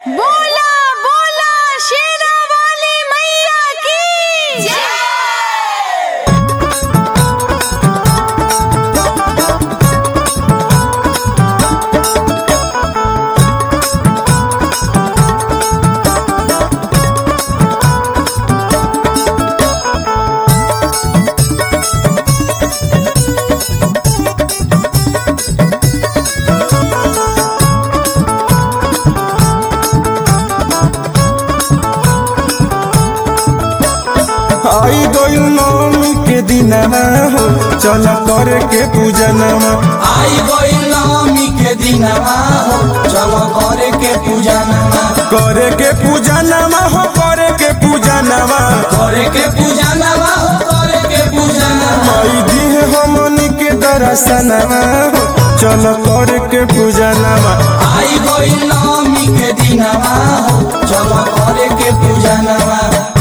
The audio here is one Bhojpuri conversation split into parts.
बोला बोला शेरा वाली मैया की आई गइल नवमी के दिनमा हो चल करे के पूजनमा आई गइल नवमी के दिनमा हो चलो करे के पूजनमा करे के पूजनमा हो करे के पूजनमा करे के पूजनमा हो करे के पूजनमा आई दिहे हमनी के दर्शनमा हो चल करे के पूजनमा आई गइल नवमी के दिनमा हो चलो करे के पूजनमा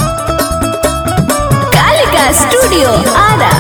कालिका स्टूडियो आरा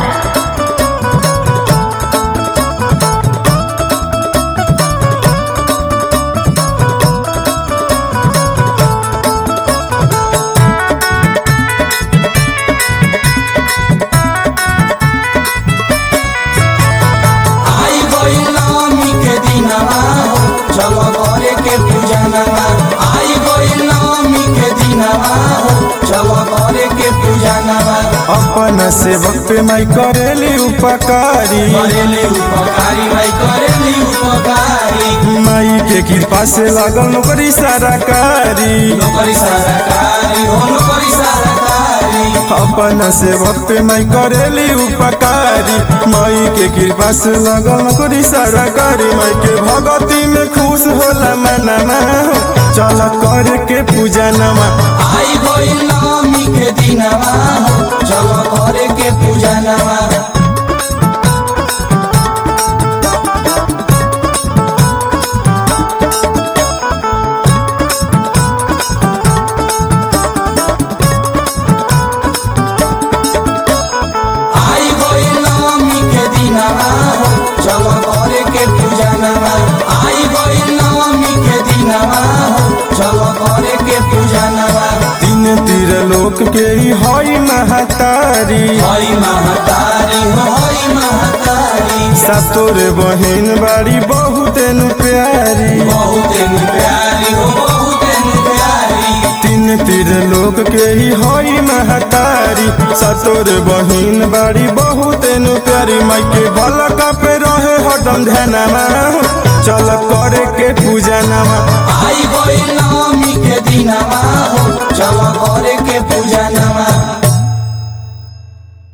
आई गइल नवमी के दिनमा हो चलो करे के पूजनमा आई गइल नवमी के दिनमा हो चलो करे के पूजनमा अपन सेवक पे माई करेली उपकारी करेली उपकारी भाई करेली उपकारी माई के कृपा से लागल नौकरी सारा कारी नौकरी सरकारी हो नौकरी सरकारी अपन सेवक पे माई करेली उपकारी माई के कृपा से लगल नौकरी सारा करी माई के भगती में खुश होला मनमा हो चल करे के पूजनमा आई गइल नवमी के दिनमा हो चलो करे के पूजनमा आई गइल नवमी के दिनमा हो चलो करे के पूजनमा आई गइल नवमी के दिनमा हो चलो करे के पूजनमा तीन तीर लोक के ही हई महतारी हई महतारी हो हई महतारी सातोर बहिन बाड़ी बहुत नु प्यारी बहुत नु प्यारी हो बहुत नु प्यारी तीन तीर लोक के ही हई महतारी सतोर बहिन बाड़ी बहुत नु प्यारी माई के भलक पे रहे हटम ध्यानमा चल करे के पूजनमा आई गइल नवमी के दिनमा